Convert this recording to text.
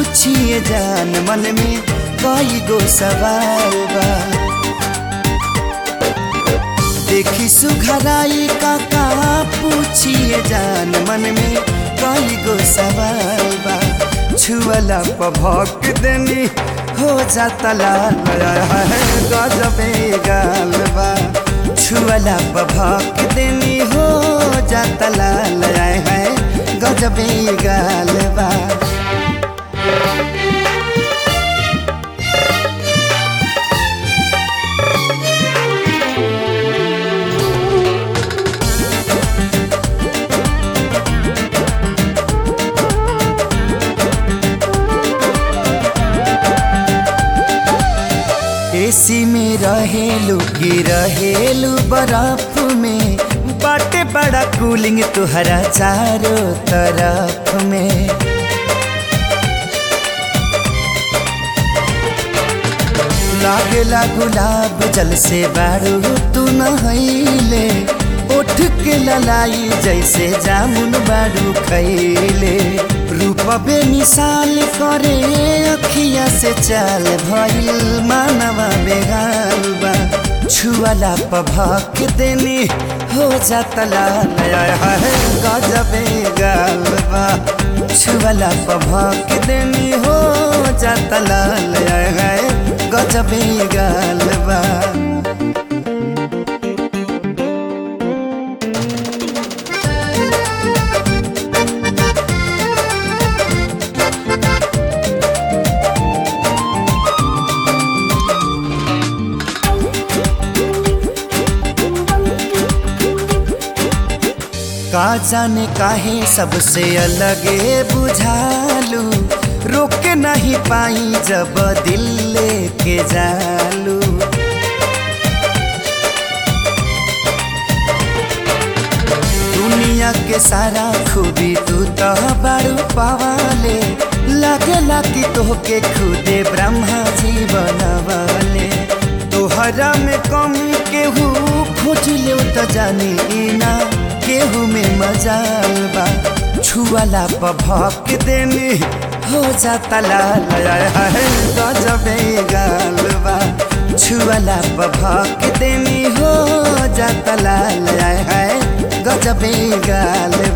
पूछिए जान मन में कई गो सवाल बा देखी सुघराई का का पूछिए जान मन में कई गो सवाल बा छुअला पभक देनी हो जाता लाल है गजबे गाल बा छुअला पभक देनी हो जाता लाल है गजबे गाल बा एसी में रहेलू की रहेलू बर्फ में बाटे बड़ा कूलिंग तुहरा चारों तरफ में लागेला गुलाब जल से बारू तू नहैले उठ के ललाई जैसे जामुन बारू खैले रूप बे मिसाल करे अखिया से चाल भइल मानवा बेगाल बा छुअला पभक देनी हो जाता लाल है गजबे गाल बा छुअला पभक देनी हो जाता लाल है गजबे गाल बा का जाने काहे सबसे अलगे बुझालू रोक नहीं पाई जब दिल लेके जालू दुनिया के सारा खूबी तू तो बारू पवाले लगे लागी तोहके खुदे ब्रह्मा जी बनवाले तोहरा में कमी केहू खोज ले तो जानी ना केहू में मजाल बा छुअला पभक देनी हो जाता लाल है गजबे गाल बा छुअला पभक देनी हो जाता लाल है गजबे गाल